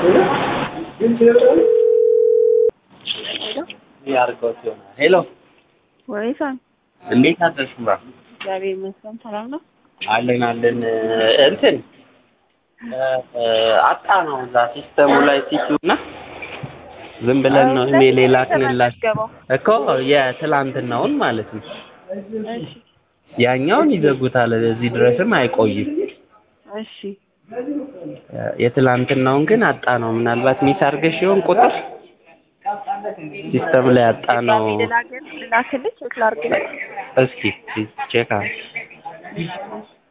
ያርገውት ይሆናል። ሄሎ ወይሳን እንዴት አደርሽ? ምራ እግዚአብሔር ይመስገን ሰላም ነው። አለን አለን። እንትን አጣ ነው እዛ ሲስተሙ ላይ ሲቲው እና ዝም ብለን ነው ኢሜል የላክንላችሁ እኮ የትላንትናውን ማለት ነው። እሺ ያኛውን ይዘጉታል። እዚህ ድረስም አይቆይም። እሺ የትላንትናውን ግን አጣ ነው። ምናልባት ሚስ አድርገሽ ይሆን ቁጥር ሲስተም ላይ አጣ ነው። ልላክልህ ቼክ ላድርግልህ። እስኪ ቼክ አድርጊ።